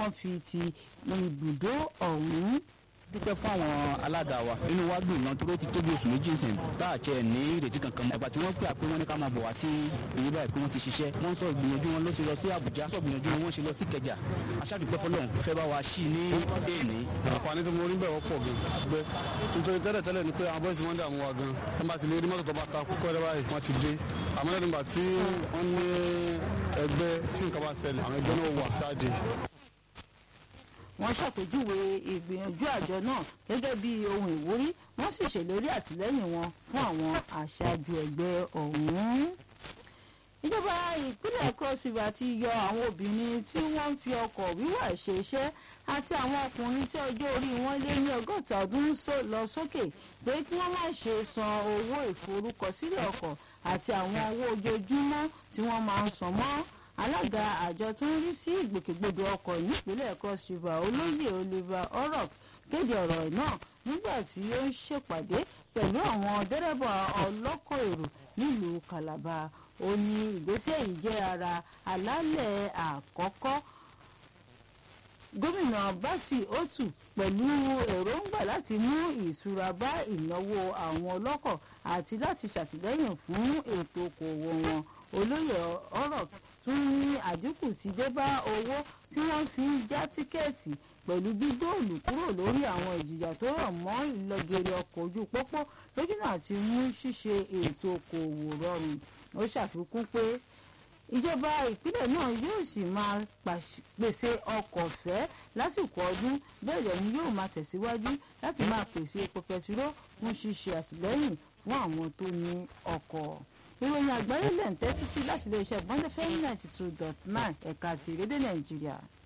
wọ́n fi ti ibùdó ọ̀hún dúpẹ́ fún àwọn alága wa inú wa dùn gan toró ti tóbi oṣù méjì sìn tá a tiẹ̀ ní ìrètí kankan mọ́ ẹ̀gbà tí wọ́n pè á pé wọ́n ní ká máa bọ̀ wá sí èyí báyìí pé wọ́n ti ṣiṣẹ́ wọ́n sọ ìgbìyànjú wọn ló ṣe lọ sí Àbújá sọ ìgbìyànjú wọn ṣe lọ sí Kẹjà aṣáàdúpẹ́ fọlọ́run fẹ́ bá wa sí ní èèní. àǹfààní tí mo rí bẹ́ẹ̀ wọ́pọ̀ gan gbẹ nítorí tẹ́lẹ̀ tẹ́lẹ̀ ni pé àwọn bọ́ọ̀sì wọn dààmú wa gan wọ́n bá ti lè rí mọ́tò tó bá ta kókó rẹ báyìí wọ́n ti dé àmọ́ lẹ́nu ìgbà tí wọ́n ní ẹgbẹ́ tí nǹkan bá ṣẹlẹ̀ àwọn ẹgbẹ́ náà wà jáde wọ́n ṣàpèjúwe ìgbìyànjú àjọ náà gẹ́gẹ́ bí ohun ìwúrí wọ́n sì ṣèlérí àtìlẹ́yìn wọn fún àwọn aṣáájú ẹgbẹ́ ọ̀hún. ìjọba ìpínlẹ̀ cross river ti yọ àwọn obìnrin tí wọ́n ń fi ọkọ̀ wíwà ṣe iṣẹ́ àti àwọn ọkùnrin tí ọjọ́ orí wọn lé ní ọgọ́ta ọdún lọ sókè pé kí wọ́n má ṣe san owó ìforúkọsílẹ̀ ọkọ̀ àti àwọn owó ojoojúmọ́ tí wọ́n máa ń san mọ́ alága àjọ tó ń rí sí ìgbòkègbodò ọkọ̀ nípínlẹ̀ cross river olóyè oliver orok kéde ọ̀rọ̀ náà nígbà tí ó ń ṣèpàdé pẹ̀lú àwọn dẹ́rẹ́bà ọlọ́kọ̀ èrò nílùú calabar ó ní ìgbésẹ̀ yìí jẹ́ ara àlàálẹ̀ àkọ́kọ́ gómìnà basi otu pẹ̀lú èròǹgbà láti mú ìṣúra bá ìnáwó àwọn ọlọ́kọ̀ àti láti ṣàtìlẹ́yìn fún ètò okòwò wọn olóyè orok tún ní àdínkù ti dé bá owó tí wọ́n fi ń já tíkẹ́ẹ̀tì pẹ̀lú gbígbóòlù kúrò lórí àwọn ìjìyà tó rọ̀ mọ́ ìlọgẹrẹ ọkọ̀ ojú pópó lójúnà àti mú ṣíṣe ètò okòòwò rọrùn ó ṣàfikún pé ìjọba ìpínlẹ̀ náà yóò sì máa pèsè ọkọ̀ ọ̀fẹ́ lásìkò ọdún bẹ́ẹ̀ dẹ̀ ni yóò máa tẹ̀síwájú láti máa pèsè epo pẹtiró fún ṣíṣe àtìlẹ́yìn fún àwọn tó ní ọkọ̀ ìròyìn àgbáyé lẹ̀ ń tẹ́tí sí láti iléeṣẹ́ bọ́ndẹ́fẹ́ ninety two dot nine ẹ̀ka ti ìrédè nàìjíríà.